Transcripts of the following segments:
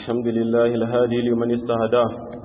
الحمد لله الهادي لمن استهداه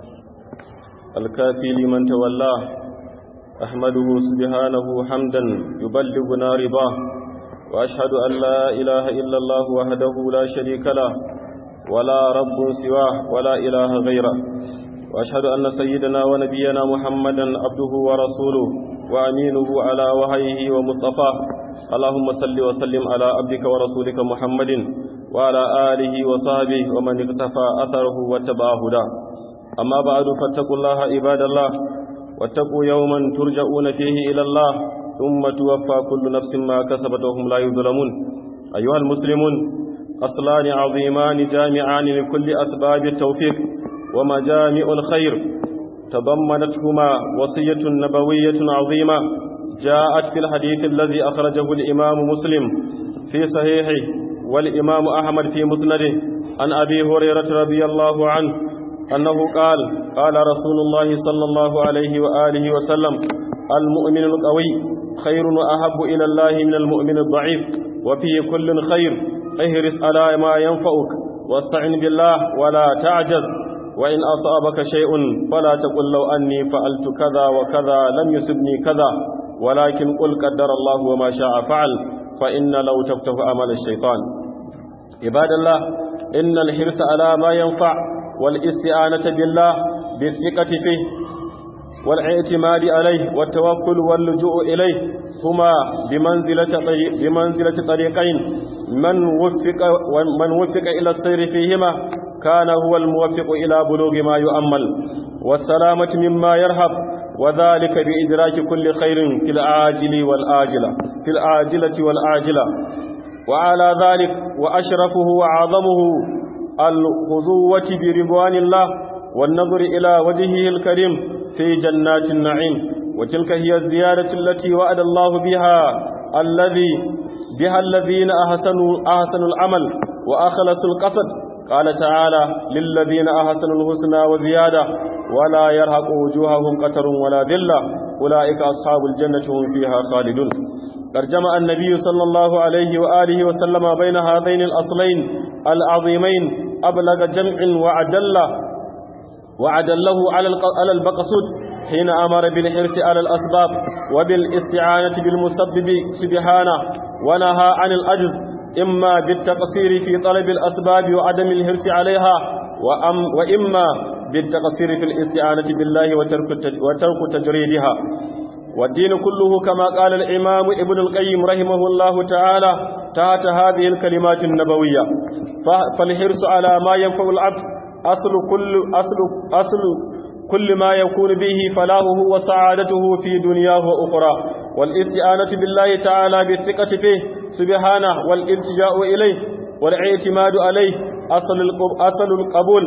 الكافي لمن تولاه أحمده سبحانه حمدا يبلغنا رضاه وأشهد أن لا إله إلا الله وحده لا شريك له ولا رب سواه ولا إله غيره وأشهد أن سيدنا ونبينا محمدا عبده ورسوله وأمينه على وحيه ومصطفاه اللهم صل وسلم على عبدك ورسولك محمد وعلى آله وصحبه ومن اقتفى أثره واتبع هداه أما بعد فاتقوا الله عباد الله واتقوا يوما ترجعون فيه إلى الله ثم توفى كل نفس ما كسبت وهم لا يظلمون أيها المسلمون أصلان عظيمان جامعان لكل أسباب التوفيق ومجامع الخير تضمنتهما وصية نبوية عظيمة جاءت في الحديث الذي أخرجه الإمام مسلم في صحيحه والإمام أحمد في مسنده عن أبي هريرة رضي الله عنه أنه قال قال رسول الله صلى الله عليه وآله وسلم المؤمن القوي خير وأحب إلى الله من المؤمن الضعيف وفي كل خير اهرس على ما ينفعك واستعن بالله ولا تعجز وإن أصابك شيء فلا تقل لو أني فعلت كذا وكذا لم يصبني كذا ولكن قل قدر الله وما شاء فعل فإن لو تفتح أمل الشيطان عباد الله إن الحرص على ما ينفع والاستعانة بالله بالثقة فيه والاعتماد عليه والتوكل واللجوء إليه هما بمنزلة, طريق بمنزلة طريقين من وفق, من وفق إلى السير فيهما كان هو الموفق إلى بلوغ ما يؤمل والسلامة مما يرهب وذلك بإدراك كل خير في العاجل والآجلة في العاجلة والآجلة وعلى ذلك وأشرفه وعظمه الخضوة برضوان الله والنظر إلى وجهه الكريم في جنات النعيم وتلك هي الزيادة التي وعد الله بها الذي بها الذين أحسنوا أحسنوا العمل وأخلصوا القصد قال تعالى للذين أحسنوا الحسنى وزيادة ولا يرهق وجوههم قتر ولا ذلة أولئك أصحاب الجنة هم فيها خالدون ترجم النبي صلى الله عليه وآله وسلم بين هذين الأصلين العظيمين أبلغ جمع وعدل وعدله على البقصود حين أمر بالحرص على الأسباب وبالاستعانة بالمسبب سبحانه ونهى عن الأجز إما بالتقصير في طلب الأسباب وعدم الحرص عليها وأم وإما بالتقصير في الاستعانة بالله وترك وترك تجريدها والدين كله كما قال الإمام ابن القيم رحمه الله تعالى تحت هذه الكلمات النبوية فالحرص على ما ينفع العبد أصل كل أصل أصل كل ما يكون به فلاهه وسعادته في دنياه وأخرى والاستعانة بالله تعالى بالثقة فيه سبحانه والالتجاء إليه والاعتماد عليه أصل أصل القبول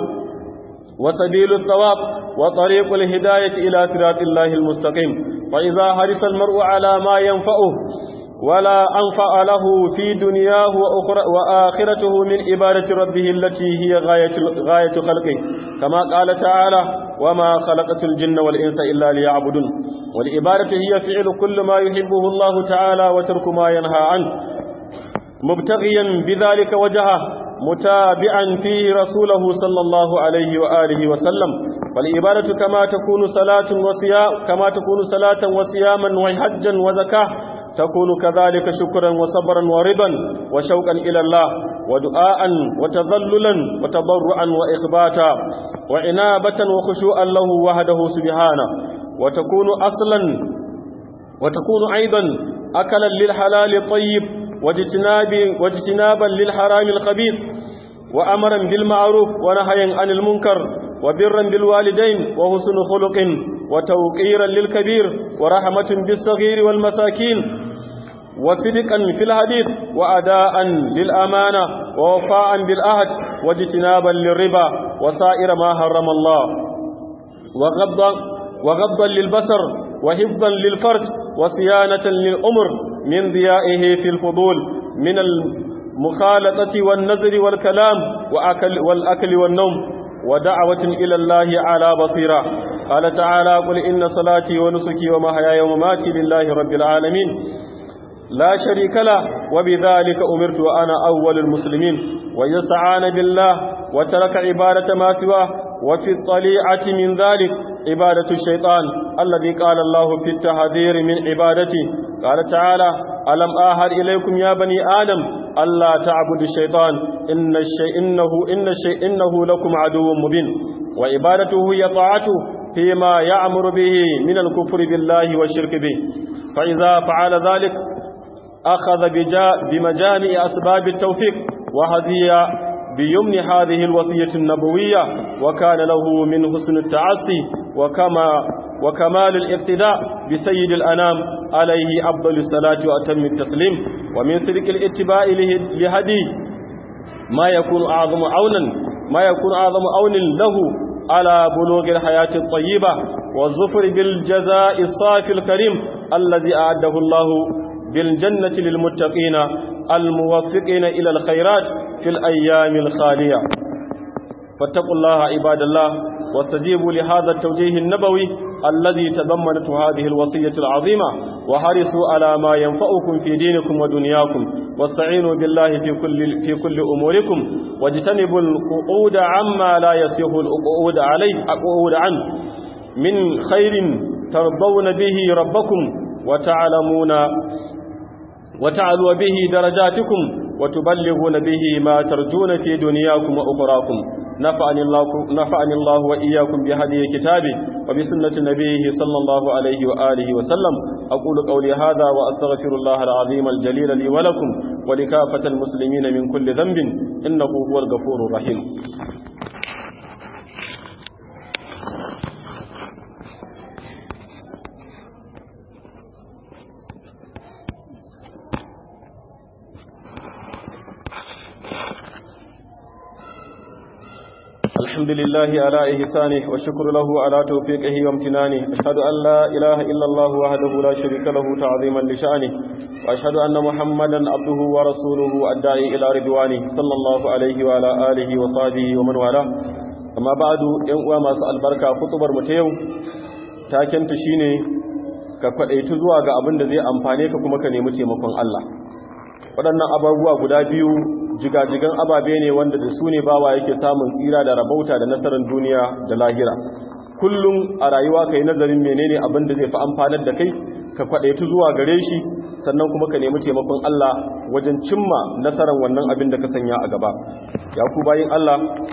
وسبيل الثواب وطريق الهداية إلى صراط الله المستقيم فإذا حرص المرء على ما ينفعه ولا أنفع له في دنياه وأخرى وآخرته من عبادة ربه التي هي غاية, غاية خلقه كما قال تعالى وما خلقت الجن والإنس إلا ليعبدون والعبادة هي فعل كل ما يحبه الله تعالى وترك ما ينهى عنه مبتغيا بذلك وجهه متابعا فيه رسوله صلى الله عليه وآله وسلم فالعبادة كما تكون صلاة وصيام كما تكون صلاة وصياما وحجا وزكاة تكون كذلك شكرا وصبرا ورضا وشوقا إلى الله ودعاء وتذللا وتضرعا وإخباتا وعنابة وخشوعا له وحده سبحانه وتكون أصلا وتكون أيضا أكلا للحلال الطيب واجتناب واجتنابا للحرام الخبيث وأمرا بالمعروف ونهيا عن المنكر وبرا بالوالدين وحسن خلق وتوقيرا للكبير ورحمة بالصغير والمساكين وصدقا في الحديث وأداء للأمانة ووفاء بالعهد واجتنابا للربا وسائر ما حرم الله وغضا وغضا للبصر وحفظا للفرج وصيانة للأمر من ضيائه في الفضول من المخالطة والنذر والكلام وأكل والأكل والنوم ودعوة إلى الله على بصيرة قال تعالى قل إن صلاتي ونسكي ومحياي ومماتي لله رب العالمين لا شريك له وبذلك أمرت وأنا أول المسلمين ويستعان بالله وترك عبادة ما سواه وفي الطليعة من ذلك عبادة الشيطان الذي قال الله في التحذير من عبادته قال تعالى ألم آهد إليكم يا بني آدم ألا تعبدوا الشيطان إن الشيء إنه إن الشيء إنه لكم عدو مبين وعبادته هي طاعته فيما يأمر به من الكفر بالله والشرك به فإذا فعل ذلك أخذ بمجامع أسباب التوفيق وهذه بيمن هذه الوصية النبوية وكان له من حسن التعصي وكما وكمال الاقتداء بسيد الأنام عليه أفضل الصلاة وأتم التسليم ومن صدق الاتباع لهدي ما يكون أعظم عونا ما يكون أعظم عون له على بلوغ الحياة الطيبة والظفر بالجزاء الصافي الكريم الذي أعده الله بالجنة للمتقين الموفقين إلى الخيرات في الأيام الخالية فاتقوا الله عباد الله واستجيبوا لهذا التوجيه النبوي الذي تضمنت هذه الوصية العظيمة وحرصوا على ما ينفعكم في دينكم ودنياكم واستعينوا بالله في كل في كل أموركم واجتنبوا القعود عما لا يصح القعود عليه القعود عنه من خير ترضون به ربكم وتعلمون وتعلوا به درجاتكم وتبلغون به ما ترجون في دنياكم وأخراكم نفعني الله, نفعني الله وإياكم بهدي كتابه وبسنة نبيه صلى الله عليه وآله وسلم أقول قولي هذا وأستغفر الله العظيم الجليل لي ولكم ولكافة المسلمين من كل ذنب إنه هو الغفور الرحيم الحمد لله على إحسانه والشكر له على توفيقه وامتنانه أشهد أن لا إله إلا الله وحده لا شريك له تعظيما لشأنه وأشهد أن محمدا عبده ورسوله الداعي إلى رضوانه صلى الله عليه وعلى آله وصحبه ومن والاه أما بعد ينقوى ما سأل بركة خطبر متيو تاكنت شيني كفأيت zuwa ga abin da zai amfane ka kuma ka nemi taimakon Allah waɗannan abubuwa guda biyu jigajigan ababe ne wanda da su ne bawa yake samun tsira da rabauta da nasarar duniya da lahira kullum a rayuwa kai nazarin menene abin da zai fi amfanar da kai ka kwadaitu zuwa gare shi sannan kuma ka nemi taimakon Allah wajen cimma nasarar wannan abin da ka sanya a gaba ya ku bayin Allah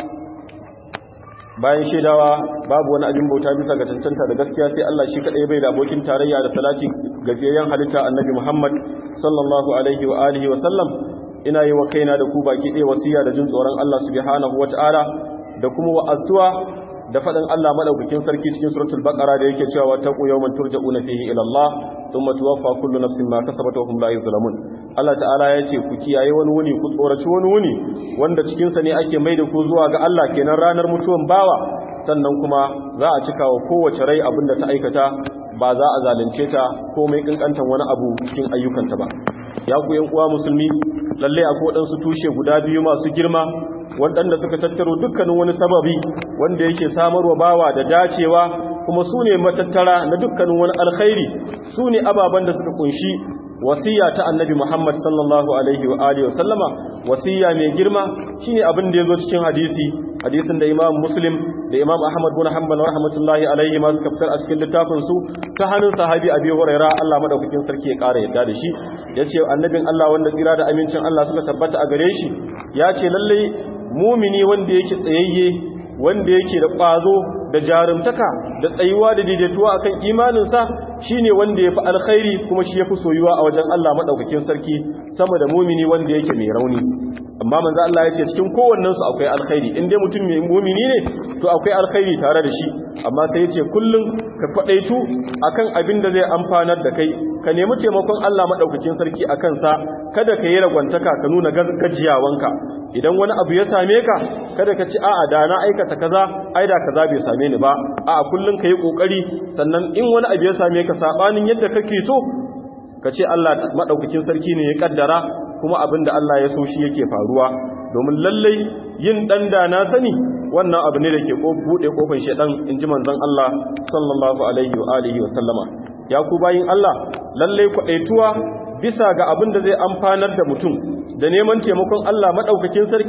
bayan shaidawa babu wani abin bauta bisa ga cancanta da gaskiya sai Allah shi kadai bai da abokin tarayya da salati gajiyayyen halitta annabi Muhammad sallallahu alaihi wa alihi wa sallam ina yi wa kaina da ku baki ɗaya wasiya da jin tsoron Allah subhanahu wata'ala da kuma wa'azuwa da faɗin Allah madaukakin sarki cikin suratul baqara da yake cewa taqu yawman turja'una fihi ila Allah thumma tuwaffa kullu nafsin ma kasabat wa hum la yuzlamun Allah ta'ala ya ce ku kiyaye wani wuni ku tsoraci wani wuni wanda cikin sa ne ake mai da ku zuwa ga Allah kenan ranar mutuwan bawa sannan kuma za a cika wa kowace rai abinda ta aikata ba za a zalunce ta komai kankantan wani abu cikin ayyukanta ba ya ku yan uwa musulmi lalle akwai waɗansu tushe guda biyu masu girma waɗanda suka tattaro dukkanin wani sababi wanda yake samarwa bawa da dacewa kuma su ne matattara na dukkanin wani alkhairi su ne ababen da suka kunshi wasiya ta annabi Muhammad sallallahu alaihi wa alihi wasallama wasiya mai girma shine abin da yazo cikin hadisi hadisin da Imam Muslim da Imam Ahmad bin Hanbal rahmatullahi alaihi ma suka fitar a cikin littafin su ta hannun sahabi Abi Hurairah Allah madaukakin sarki ya kara yadda da shi yace annabin Allah wanda tsira da amincin Allah suka tabbata a gare shi yace lalle mumini wanda yake tsayayye wanda yake da ƙwazo da jarumtaka da tsayuwa da daidaituwa akan imaninsa shine wanda yafi alkhairi kuma shi yafi soyuwa a wajen Allah madaukakin sarki sama da mumini wanda yake mai rauni amma manzo Allah ya ce cikin kowannen su akwai alkhairi in dai mutum mai mumini ne to akwai alkhairi tare da shi amma sai ya ce kullum ka kwadaitu akan abin da zai amfanar da kai ka nemi taimakon Allah madaukakin sarki akan sa kada ka yi ragwantaka ka nuna gajiyawanka idan wani abu ya same ka kada ka ci a'a da na aikata kaza ai da kaza bai same ni ba a'a kullun ka yi kokari sannan in wani abu ya same ka sabanin yadda kake so ka ce Allah madaukakin sarki ne ya kaddara kuma abin da Allah ya so shi yake faruwa domin lallai yin dan da na sani wannan abu ne da ke bude kofar shedan inji manzon Allah sallallahu alaihi wa alihi wa sallama ya ku bayin Allah lallai kwadaituwa bisa ga abin da zai amfanar da mutum da neman taimakon Allah maɗaukakin sarki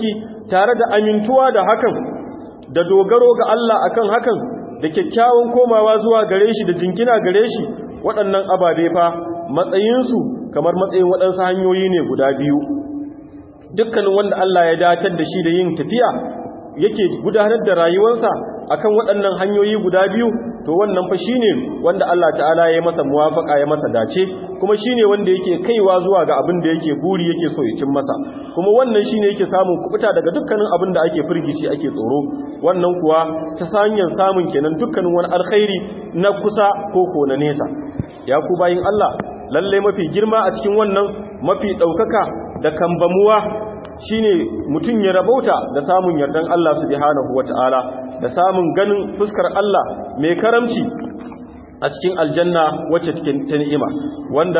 tare da amintuwa da hakan da dogaro ga Allah akan hakan da kyakkyawan komawa zuwa gare shi da jinkina gare shi waɗannan ababe fa matsayinsu kamar matsayin waɗansu hanyoyi ne guda biyu dukkanin wanda Allah ya datar da shi da yin tafiya yake gudanar da rayuwarsa akan waɗannan hanyoyi guda biyu to wannan fa shine wanda Allah ta'ala ya masa muwafaka ya masa dace kuma shine wanda yake kaiwa zuwa ga abin da yake buri yake so ya cin masa kuma wannan shine yake samun kubuta daga dukkanin abin da ake firgici ake tsoro wannan kuwa ta hanyar samun kenan dukkanin wani alkhairi na kusa ko ko na nesa ya ku bayin Allah lalle mafi girma a cikin wannan mafi daukaka da kambamuwa shine mutum ya rabauta da samun yardan Allah subhanahu wataala da samun ganin fuskar Allah mai karamci a cikin aljanna wacce take ta ni'ima wanda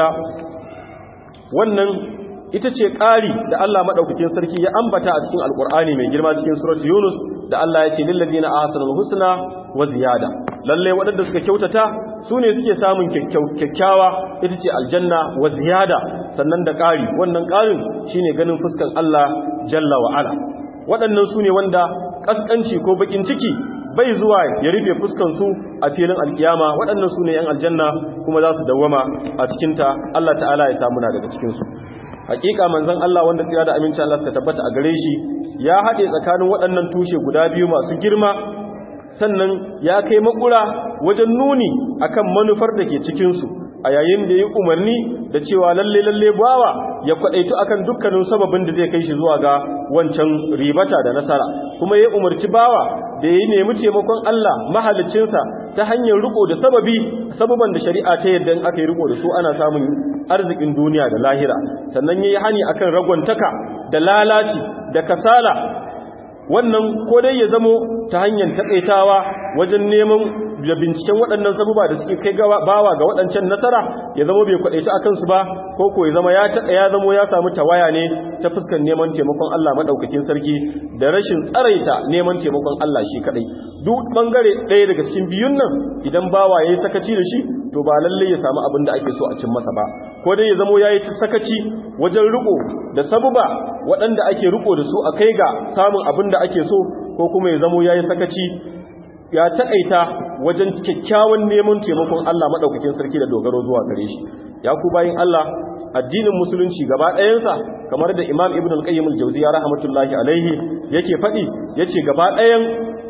wannan ita ce ƙari da Allah madaukakin sarki ya ambata a cikin alkur'ani mai girma cikin surat Yunus da Allah ya ce lil ladina ahsanul husna wa ziyada lalle waɗanda suka kyautata su ne suke samun kyakkyawa ita ce aljanna wa ziyada sannan da ƙari wannan ƙarin shine ganin fuskan Allah jalla wa ala waɗannan su ne wanda ƙasƙanci ko baƙin ciki bai zuwa ya rufe fuskansu a filin alƙiyama waɗannan su ne ‘yan aljanna kuma za su dawwama a cikinta Allah ta'ala ya samu na daga cikinsu hakika manzon Allah wanda tsira da aminci Allah suka tabbata a gare shi ya haɗe tsakanin waɗannan tushe guda biyu masu girma sannan ya kai makura wajen nuni akan manufar da ke cikinsu a yayin da ya umarni da cewa lalle lalle bawa ya kwadaitu akan dukkanin sababin da zai kai shi zuwa ga wancan ribata da nasara kuma ya umarci bawa da ya nemi taimakon Allah mahalicinsa ta hanyar riko da sababi sababan da shari'a ta yadda in aka yi riko da su ana samun arzikin duniya da lahira sannan yayi hani akan ragwantaka da lalaci da kasala wannan ko dai ya zamo ta hanyar taƙaitawa wajen neman da binciken waɗannan sabuba da suke kai bawa ga waɗancan nasara ya zamo bai kwaɗaita a kansu ba ko ko ya zama ya taɗa ya zamo ya samu tawaya ne ta fuskar neman taimakon Allah maɗaukakin sarki da rashin tsaraita neman taimakon Allah shi kaɗai duk ɓangare ɗaya daga cikin biyun nan idan bawa ya yi sakaci da shi to ba lallai ya samu abin da ake so a cin masa ba ko dai ya zamo ya yi sakaci wajen riko da sabuba waɗanda ake riko da su a kai ga samun abin da ake so ko kuma ya zamo ya yi sakaci ya taƙaita wajen kyakkyawan neman taimakon Allah maɗaukakin sarki da dogaro zuwa gare shi ya ku bayin Allah addinin musulunci gaba ɗayansa kamar da imam ibn al-qayyim al-jawziya rahmatullahi alaihi yake faɗi yace gaba ɗayan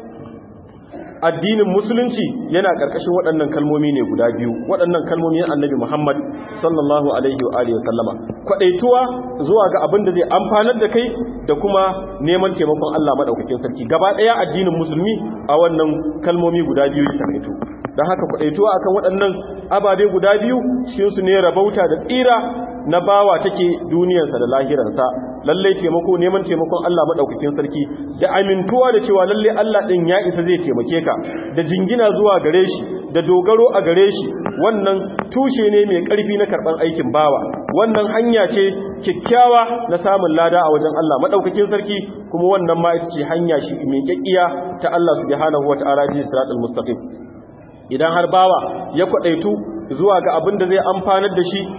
addinin musulunci yana ƙarƙashin waɗannan kalmomi ne guda biyu waɗannan kalmomi annabi Muhammad sallallahu alaihi wa alihi wasallama kwadaituwa zuwa ga abin da zai amfanar da kai da kuma neman taimakon Allah madaukakin sarki gaba ɗaya addinin musulmi a wannan kalmomi guda biyu ya takaitu don haka kwadaituwa akan waɗannan ababe guda biyu cikin su ne rabauta da tsira na bawa take duniyarsa da lahiransa lallai taimako neman taimakon Allah madaukakin sarki da amintuwa da cewa lallai Allah din ya isa zai taimake ka da jingina zuwa gare shi da dogaro a gare shi wannan tushe ne mai karfi na karban aikin bawa wannan hanya ce kikkiawa na samun lada a wajen Allah madaukakin sarki kuma wannan ma ita ce hanya shi mai kekkiya ta Allah subhanahu wataala ji siratal mustaqim idan har bawa ya kwadaitu zuwa ga abin da zai amfanar da shi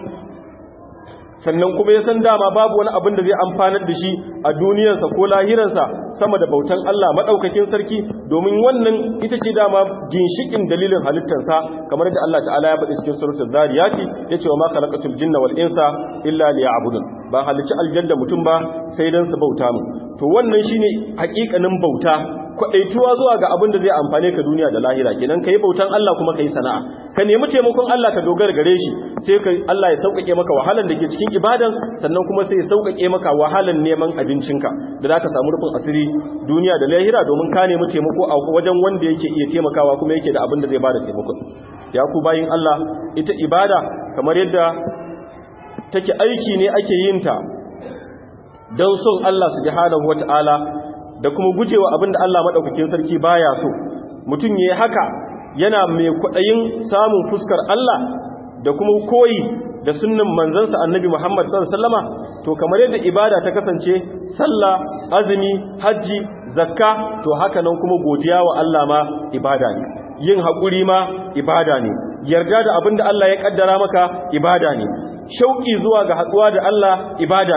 sannan kuma ya san dama babu wani abin da zai amfanar da shi a duniyarsa ko lahiransa sama da bautan Allah maɗaukakin sarki domin wannan ita ce dama ginshikin dalilin halittarsa kamar da Allah ta'ala ya faɗi cikin suratul zariyati yace wa ma khalaqatul jinna wal insa illa liya'budun ba halicci aljanna mutum ba sai dan su bauta mu to wannan shine hakikanin bauta kwadaituwa zuwa ga abin da zai amfane ka duniya da lahira kenan kai bautan Allah kuma kai sana'a ka nemi taimakon Allah ka dogara gare shi sai ka Allah ya sauƙaƙe maka wahalan da ke cikin ibadan sannan kuma sai ya sauƙaƙe maka wahalan neman abincinka da zaka samu rufin asiri duniya da lahira domin ka nemi taimako a wajen wanda yake iya taimakawa kuma yake da abin da zai bada taimako ya ku bayin Allah ita ibada kamar yadda take aiki ne ake yin ta don son Allah subhanahu wata'ala da kuma gujewa abin da Allah madaukakin sarki baya so mutum yayi haka yana mai kwaɗayin samun fuskar Allah da kuma koyi da sunnan manzansa annabi Muhammad sallallahu alaihi wasallama to kamar yadda ibada ta kasance sallah azumi haji zakka to haka nan kuma godiya wa Allah ma ibada ne yin hakuri ma ibada ne yarda da abinda Allah ya kaddara maka ibada ne shauki zuwa ga haduwa da Allah ibada ne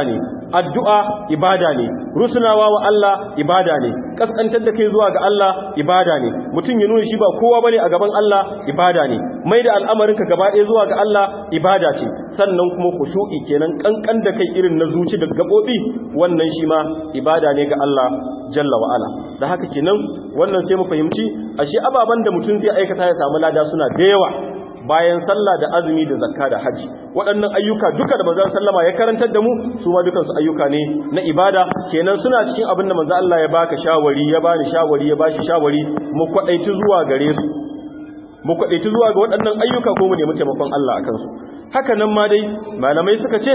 addu'a ibada ne rusunawa wa Allah ibada ne kaskantar da kai zuwa ga Allah ibada ne mutum ya nuna shi ba kowa bane a gaban Allah ibada ne mai da al'amarinka gaba ɗaya zuwa ga Allah ibada ce sannan kuma kushu'i kenan kankan da kai irin na zuci da gabobi wannan shi ma ibada ne ga Allah jalla wa ala da haka kenan wannan sai mu fahimci ashe ababan da mutum zai aikata ya samu lada suna da yawa bayan sallah da azumi da zakka da haji waɗannan ayyuka duka da manzon sallama ya karantar da mu su ma dukan su ayyuka ne na ibada kenan suna cikin abin da manzon Allah ya baka shawari ya bani shawari ya bashi shawari mu kwadaitu zuwa gare su mu kwadaitu zuwa ga waɗannan ayyuka ko mu nemi taimakon Allah akan su haka nan ma dai malamai suka ce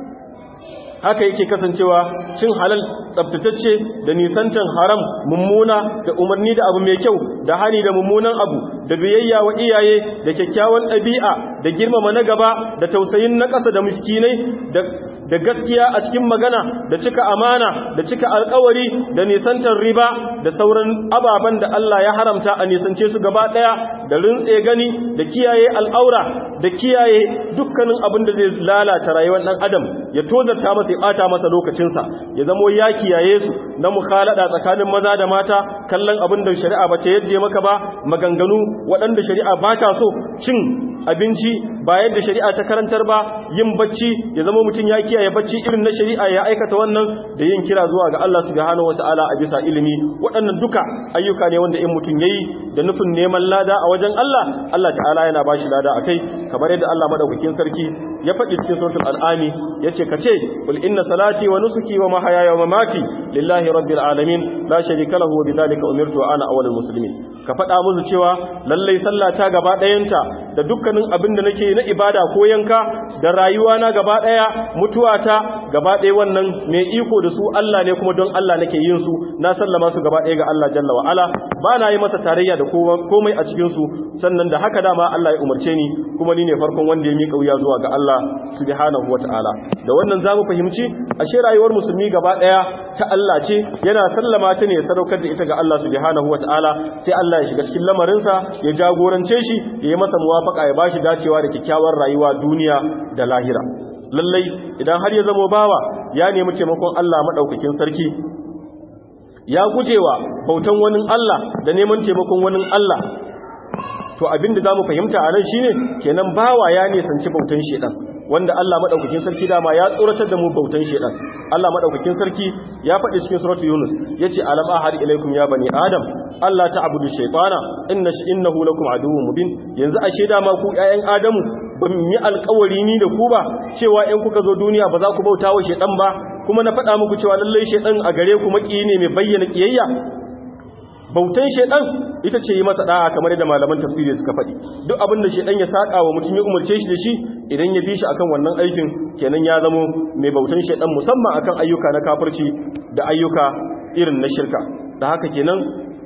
haka yake kasancewa cin halal tsabtatacce da nisantan haram mummuna da umarni da abu mai kyau da hani da mummunan abu da biyayya wa iyaye da kyakkyawan ɗabi'a da girmama na gaba da tausayin na ƙasa da miskinai da da gaskiya a cikin magana da cika amana da cika alkawari da nisantar riba da sauran ababen da Allah ya haramta a nisance su gaba daya da rintse gani da kiyaye al'aura da kiyaye dukkanin abin da zai lalata rayuwar dan adam ya tozarta masa ya bata masa lokacinsa ya zamo ya kiyaye su na mukhalada tsakanin maza da mata kallon abin da shari'a ba ta yadda maka ba maganganu waɗanda shari'a ba ta so cin abinci ba yadda shari'a ta karantar ba yin bacci ya zama mutum ya kiyaye bacci irin na shari'a ya aikata wannan da yin kira zuwa ga Allah subhanahu wataala a bisa ilimi waɗannan duka ayyuka ne wanda in mutum yayi da nufin neman lada a wajen Allah Allah ta'ala yana bashi lada akai kamar yadda Allah madaukakin sarki ya faɗi cikin suratul al'ami yace kace qul inna salati wa nusuki wa mahayaya wa mamati lillahi rabbil alamin la sharika lahu wa bidhalika umirtu ana awwalul muslimin ka faɗa musu cewa lallai sallata gaba ɗayanta da dukkanin abin da nake na ibada ko yanka da rayuwa na gaba ɗaya mutuwata gaba ɗaya wannan mai iko da su Allah ne kuma don Allah nake yin su na sallama su gaba ɗaya ga Allah jalla wa ala ba na yi masa tarayya da komai a cikin su sannan da haka dama Allah ya umarce ni kuma ni ne farkon wanda ya miƙa wuya zuwa ga Allah subhanahu wata'ala da wannan zamu fahimci ashe rayuwar musulmi gaba ɗaya ta Allah ce yana sallama ta ne ya sadaukar da ita ga Allah subhanahu wata'ala sai Allah ya shiga cikin lamarinsa ya jagorance shi ya yi masa muwafaka ya bashi dacewa da kyakkyawar rayuwa duniya da lahira lallai idan har ya zamo bawa ya nemi taimakon Allah madaukakin sarki ya gujewa bautan wani Allah da neman taimakon wani Allah to abinda zamu fahimta a nan shine kenan bawa ya nisanci bautan shedan wanda Allah madaukakin sarki dama ya tsoratar da mu bautan shedan Allah madaukakin sarki ya faɗi cikin suratu Yunus yace alam ahad ilaikum ya bani adam Allah ta'budu shaytana inna innahu lakum aduwwun mubin yanzu ashe dama ku ƴaƴan adamu ban yi alƙawari ni da ku ba cewa in kuka zo duniya ba za ku bauta wa shedan ba kuma na faɗa muku cewa lallai shedan a gare ku maki ne mai bayyana kiyayya bautan shedan ita ce yi masa da'a kamar yadda malaman tafsiri suka faɗi duk abin da shedan ya saka wa mutum ya umarce shi da shi idan ya bi shi akan wannan aikin kenan ya zamo mai bautan shedan musamman akan ayyuka na kafirci da ayyuka irin na shirka da haka kenan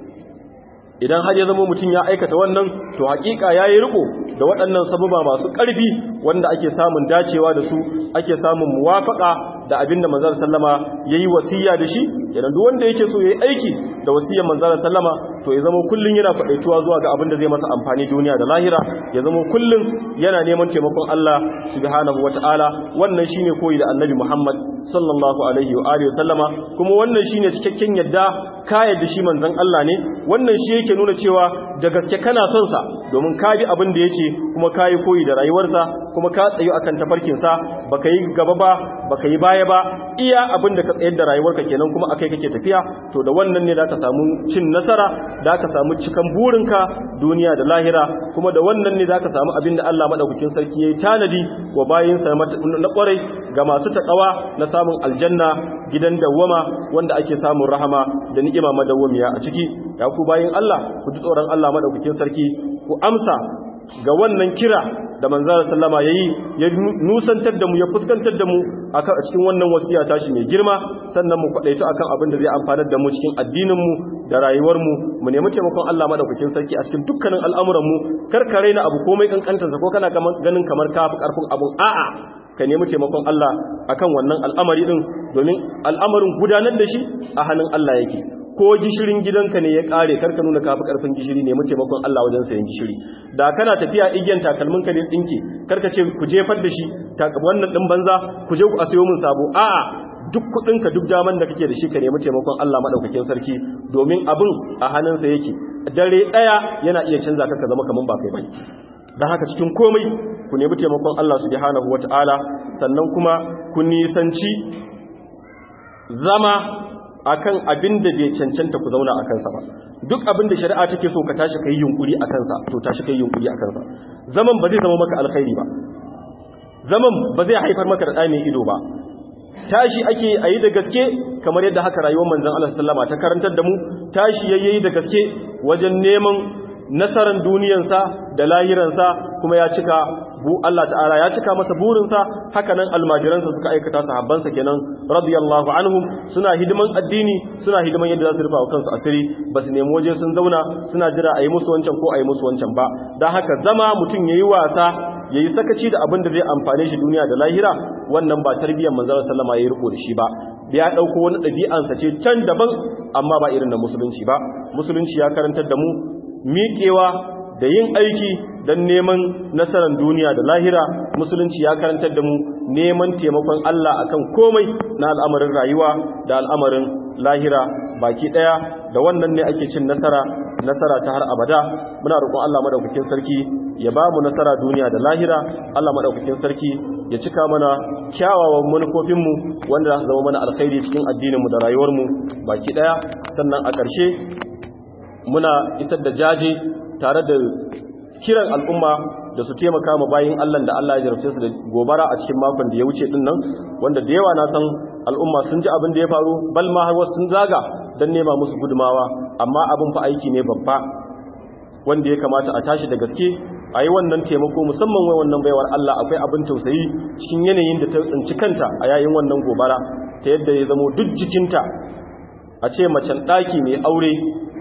idan har ya zama mutum ya aikata wannan to hakika yayi riko da waɗannan sababa masu ƙarfi wanda ake samun dacewa da su ake samun muwafaka da abinda manzon sallama yayi wasiya da shi kenan duk wanda yake so yayi aiki da wasiyar manzon sallama to ya zama kullun yana fadaituwa zuwa ga abinda zai masa amfani duniya da lahira ya zama kullun yana neman taimakon Allah subhanahu wataala wannan shine koyi da annabi Muhammad sallallahu alaihi wa alihi wasallama kuma wannan shine cikakken yadda ka yadda shi manzon Allah ne wannan shi yake nuna cewa da gaske kana son sa domin ka bi abin da yake kuma ka yi koyi da rayuwarsa kuma ka tsayu akan tafarkin sa baka yi gaba ba baka yi baya ba iya abin da ka tsayar da rayuwarka kenan kuma akai kake tafiya to da wannan ne zaka samu cin nasara zaka samu cikan burinka duniya da lahira kuma da wannan ne zaka samu abin da Allah madaukakin sarki yayi tanadi wa bayinsa na kwarai ga masu takawa na samun aljanna gidan dawwama wanda ake samun rahama da ni'ima madawwamiya a ciki ya ku bayin Allah ku ji tsoron Allah madaukakin sarki ku amsa ga wannan kira da manzara sallama yayi ya nusantar da mu ya fuskantar da mu akan cikin wannan wasiya tashi mai girma sannan mu kwadaito akan abin da zai amfanar da mu cikin addinin mu da rayuwar mu mu nemi taimakon Allah madaukakin sarki a cikin dukkanin al'amuran mu karkare na abu komai kankantarsa ko kana ganin kamar kafi karfin abun a'a ka nemi taimakon Allah akan wannan al'amari din domin al'amarin gudanar da shi a hannun Allah yake ko gishirin gidanka ne ya kare karka nuna kafi karfin gishiri ne mu taimakon Allah wajen sayan gishiri da kana tafiya igiyan takalminka ne tsinke karka ce ku jefar da shi wannan din banza ku je ku asiyo mun sabo a'a duk kudinka duk daman da kake da shi ka nemi taimakon Allah madaukakin sarki domin abin a hannunsa yake dare daya yana iya canza ka ka zama kaman ba kai bane dan haka cikin komai ku nemi taimakon Allah subhanahu wataala sannan kuma ku nisanci zama akan abin da bai cancanta ku zauna a kansa ba duk abin da shari'a take so ka tashi kai yunkuri a kansa to tashi kai yunkuri a kansa zaman ba zai zama maka alkhairi ba zaman ba zai haifar maka da ɗani ido ba tashi ake a yi da gaske kamar yadda haka rayuwar manzan Allah sallama ta karantar da mu tashi yayi da gaske wajen neman nasarar duniyansa da lahiransa kuma ya cika bu Allah ta'ala ya cika masa burinsa haka nan almajiransa suka aikata sahabbansa kenan radiyallahu anhum suna hidiman addini suna hidiman yadda za su rufa kansu asiri ba su nemi waje sun zauna suna jira a yi musu wancan ko a yi musu wancan ba don haka zama mutum ya yi wasa ya yi sakaci da abin da zai amfane shi duniya da lahira wannan ba tarbiyyar manzara sallama ya yi riko da shi ba ya ɗauko wani ɗabi'ansa ce can daban amma ba irin da musulunci ba musulunci ya karantar da mu miƙewa da yin aiki don neman nasarar duniya da lahira musulunci ya karantar da mu neman taimakon Allah akan komai na al'amarin rayuwa da al'amarin lahira baki ɗaya da wannan ne ake cin nasara nasara ta har abada muna roƙon Allah madaukakin sarki ya ba mu nasara duniya da lahira Allah madaukakin sarki ya cika mana kyawawan manufofinmu wanda za su zama mana alkhairi cikin addininmu da rayuwarmu baki ɗaya sannan a ƙarshe muna isar da jaje tare da kiran al'umma da su taimaka ma bayin Allah da Allah ya jarabce su da gobara a cikin makon da ya wuce din nan wanda da yawa na san al'umma sun ji abin da ya faru bal ma har wasu sun zaga don nema musu gudumawa amma abin fa aiki ne babba wanda ya kamata a tashi da gaske a yi wannan taimako musamman wai wannan baiwar Allah akwai abin tausayi cikin yanayin da ta tsinci kanta a yayin wannan gobara ta yadda ya zamo duk jikinta a ce macen ɗaki mai aure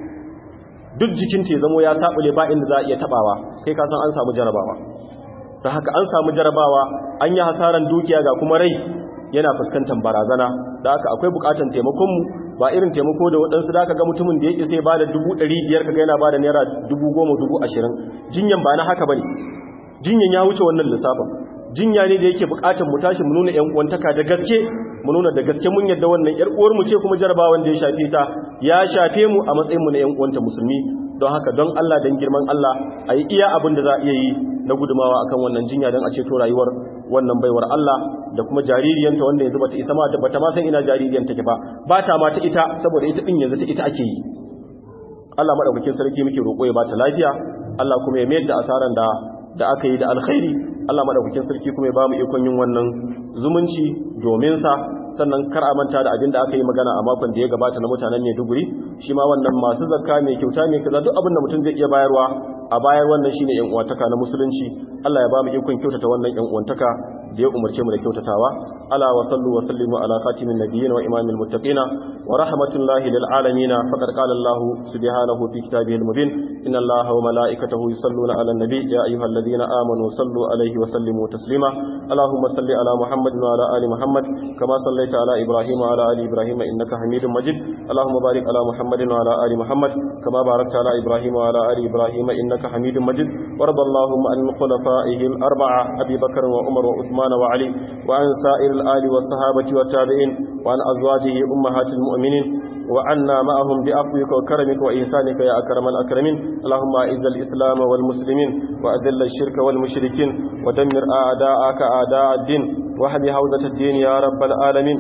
duk jikinta ya zamo ya taɓule ba inda za a iya taɓawa kai kasan an samu jarabawa ta haka an samu jarabawa an yi hasaran dukiya ga kuma rai yana fuskantar barazana da haka akwai bukatan taimakonmu ba irin taimako da waɗansu da aka ga mutumin da ya ƙi sai ba da dubu ɗari biyar kaga yana ba da naira dubu goma dubu ashirin jinyan ba na haka ba ne jinyan ya wuce wannan lissafin jinya ne da yake bukatar mu tashi mu nuna ƴan uwantaka da gaske mu nuna da gaske mun yadda wannan ƴar uwar mu ce kuma jarabawan da ya shafe ta ya shafe mu a matsayin mu na ƴan uwanta musulmi don haka don Allah dan girman Allah a yi iya abin da za a iya yi na gudumawa akan wannan jinya don a ceto rayuwar wannan baiwar Allah da kuma jaririyanta wanda yanzu bata isa ma da bata ma san ina jaririyar take ba ba ta ma ta ita saboda ita din yanzu ta ita ake yi Allah madaukakin sarki muke roƙo ya bata lafiya Allah kuma ya mayar da asaran da da aka yi da alkhairi Allah madaukakin sarki kuma ya ba mu ikon yin wannan zumunci domin sa sannan kar a manta da abin da aka yi magana a makon da ya gabata na mutanen Maiduguri shi ma wannan masu zakka mai kyauta mai kaza duk abin da mutum zai iya bayarwa a bayar wannan shine yan uwantaka na musulunci Allah ya ba mu ikon kyautata wannan yan uwantaka da ya umarce mu da kyautatawa ala wa sallu wa sallimu ala khatimin nabiyyin wa imamil muttaqin wa rahmatullahi lil alamin faqad qala Allah subhanahu fi kitabihi al mubin inna Allah wa malaikatahu yusalluna ala nabi ya ayyuhalladhina amanu sallu alayhi wa sallimu taslima allahumma salli ala muhammad wa ala ali muhammad kama sallaita ala ibrahim wa ala ali ibrahim innaka hamidum majid allahumma barik ala muhammad wa ala ali muhammad kama barakta ala ibrahim wa ala ali ibrahim innaka hamidum majid warḍa allahumma an khulafaihi al arba'a abi bakr wa umar wa uthman عثمان وعلي وعن سائر الآل والصحابة والتابعين وعن أزواجه أمهات المؤمنين وعنا معهم بأفوك وكرمك وإحسانك يا أكرم الأكرمين اللهم أعز الإسلام والمسلمين وأذل الشرك والمشركين ودمر أعداءك أعداء الدين وحب حوزة الدين يا رب العالمين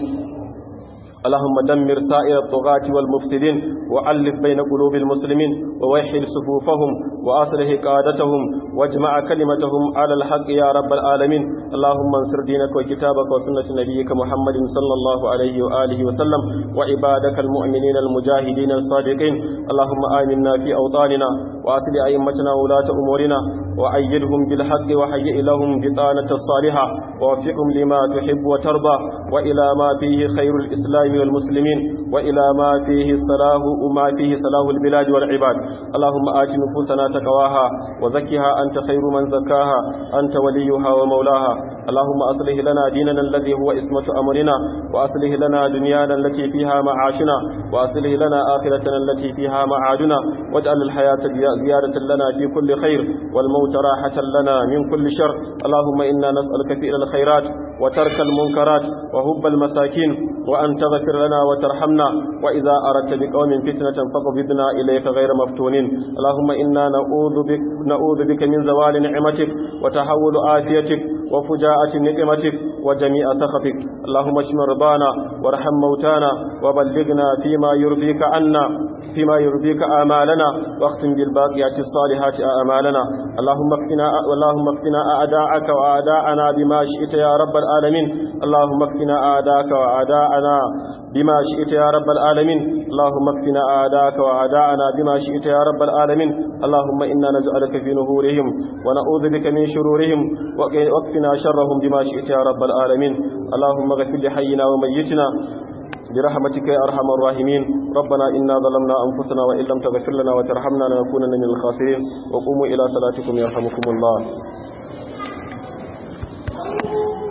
اللهم دمر سائر الطغاة والمفسدين وألف بين قلوب المسلمين ووحد صفوفهم وأصلح قادتهم واجمع كلمتهم على الحق يا رب العالمين اللهم انصر دينك وكتابك وسنة نبيك محمد صلى الله عليه وآله وسلم وعبادك المؤمنين المجاهدين الصادقين اللهم آمنا في أوطاننا وأتل أئمتنا ولاة أمورنا وأيدهم بالحق وهيئ لهم بطانة الصالحة ووفقهم لما تحب وترضى وإلى ما فيه خير الإسلام والمسلمين وإلى ما فيه الصلاح وما فيه صلاح البلاد والعباد اللهم آت نفوسنا تقواها وزكها أنت خير من زكاها أنت وليها ومولاها اللهم أصلح لنا ديننا الذي هو اسمة أمرنا وأصلح لنا دنيانا التي فيها معاشنا وأصلح لنا آخرتنا التي فيها معادنا واجعل الحياة زيادة لنا في كل خير والموت راحة لنا من كل شر اللهم إنا نسألك فعل الخيرات وترك المنكرات وهب المساكين وأن تغفر لنا وترحمنا وإذا أردت بقوم فتنة فقبضنا إليك غير مفتونين اللهم إنا نعوذ بك, نعوذ بك من زوال نعمتك وتحول آفيتك وفجاءة نقمتك وجميع سخطك اللهم اشف مرضانا وارحم موتانا وبلغنا فيما يرضيك عنا فيما يرضيك آمالنا واختم بالباقيات الصالحات آمالنا اللهم اكفنا اللهم اكفنا أعداءك وأعداءنا بما شئت يا رب العالمين اللهم اكفنا أعداءك وأعداءنا بما شئت يا رب العالمين اللهم اكفنا أعداءك وأعداءنا بما شئت يا رب العالمين اللهم إنا نجعلك في نهورهم ونعوذ بك من شرورهم واكفنا شرهم بما شئت يا رب العالمين اللهم اغفر لحينا وميتنا برحمتك يا أرحم الراحمين ربنا إنا ظلمنا أنفسنا وإن لم تغفر لنا وترحمنا لنكونن من الخاسرين وقوموا إلى صلاتكم يرحمكم الله